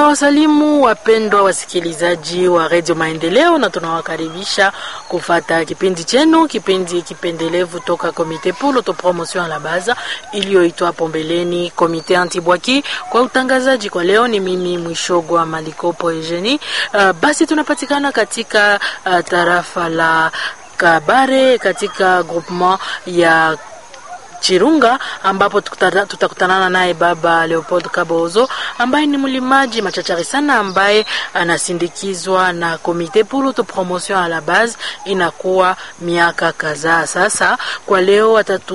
Tunawasalimu wapendwa wasikilizaji wa redio Maendeleo na tunawakaribisha kufata kipindi chenu, kipindi kipendelevu toka Komite pour l'autopromotion à la base iliyoitwa hapo mbeleni Komite Antibwaki. Kwa utangazaji kwa leo ni mimi Mwishogwa Malikopo Eugenie. Uh, basi tunapatikana katika uh, tarafa la Kabare katika groupement ya Chirunga ambapo tutakutanana naye baba Leopold Kabozo ambaye ni mlimaji machachari sana ambaye anasindikizwa na Komite pour l'autopromotion à la base, inakuwa miaka kadhaa sasa. Kwa leo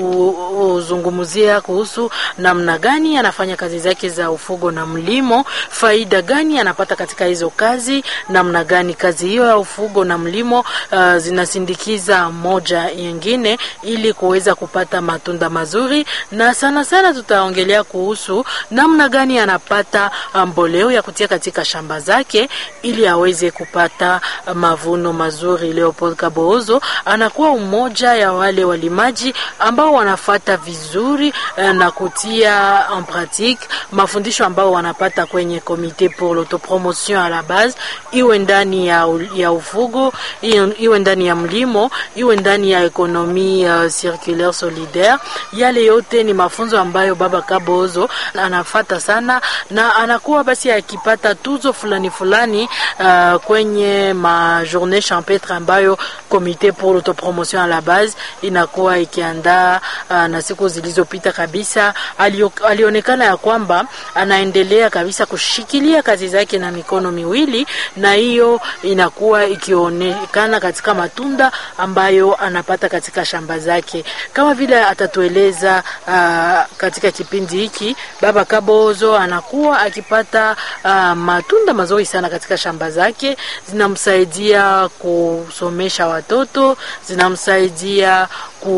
atatuzungumzia kuhusu namna gani anafanya kazi zake za ufugo na mlimo, faida gani anapata katika hizo kazi, namna gani kazi hiyo ya ufugo na mlimo uh, zinasindikiza moja nyingine ili kuweza kupata matunda mazuri na sana sana tutaongelea kuhusu namna gani anapata mboleo ya kutia katika shamba zake ili aweze kupata mavuno mazuri. Leopold Kaboozo anakuwa umoja ya wale walimaji ambao wanafata vizuri na kutia en pratique mafundisho ambao wanapata kwenye Komite pour l'autopromotion à la base, iwe ndani ya, ya ufugo, iwe ndani ya mlimo, iwe ndani ya ekonomi uh, circulaire solidaire yale yote ni mafunzo ambayo baba Kabozo anafata sana na anakuwa basi akipata tuzo fulani fulani uh, kwenye ma journée champêtre ambayo Comité pour l'autopromotion à la base inakuwa ikiandaa uh, na siku zilizopita kabisa alio, alionekana ya kwamba anaendelea kabisa kushikilia kazi zake na mikono miwili, na hiyo inakuwa ikionekana katika matunda ambayo anapata katika shamba zake kama vile atatueleza Uh, katika kipindi hiki baba Kabozo anakuwa akipata uh, matunda mazuri sana katika shamba zake, zinamsaidia kusomesha watoto, zinamsaidia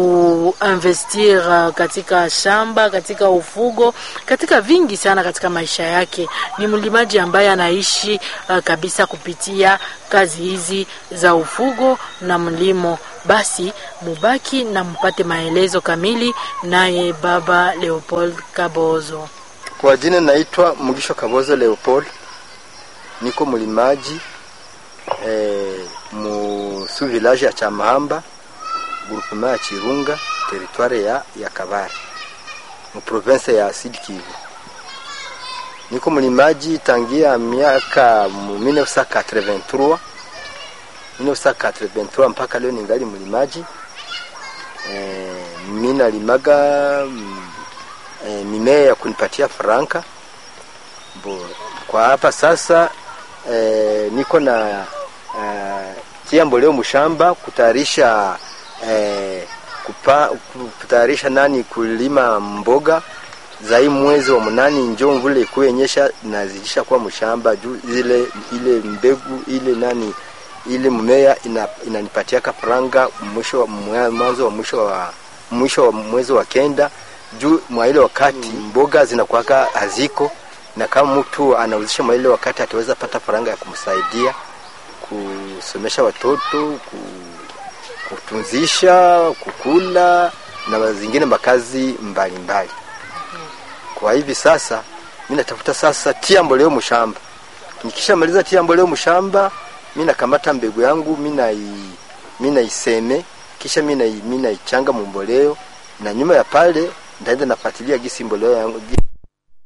kuinvestir uh, katika shamba, katika ufugo, katika vingi sana katika maisha yake. Ni mlimaji ambaye anaishi uh, kabisa kupitia kazi hizi za ufugo na mlimo. Basi mubaki na mpate maelezo kamili naye baba Leopold Kabozo. Kwa jina naitwa Mugisho Kabozo Leopold, niko mlimaji eh, mu su village ya Chamahamba groupement ya Chirunga territoire ya, ya Kabare mu province ya Sud Kivu. Niko mlimaji tangia miaka mu 1983 1983 mpaka leo ningali mlimaji e, mimi nalimaga e, mimea ya kunipatia franka bo. Kwa hapa sasa e, niko na e, tia mboleo mshamba kutayarisha e, kupa, kutayarisha nani kulima mboga zai mwezi wa munani njo mvule kuyenyesha nazidisha kwa mshamba juu ile ile mbegu ile nani ile mmea ina, inanipatia kafaranga mwisho mwanzo wa mwisho wa mwisho wa mwezi wa kenda juu mwa ile wakati mm. mboga zinakuwaka haziko, na kama mtu anauzisha mwa ile wakati ataweza pata faranga ya kumsaidia kusomesha watoto, kutunzisha, kukula na zingine makazi mbalimbali mbali. Kwa hivi sasa mimi natafuta sasa tia mboleo mshamba, nikishamaliza tia mboleo mshamba mi nakamata mbegu yangu mi naiseme kisha mi naichanga mumboleo na nyuma ya pale ndaenda nafuatilia gisi mboleo yangu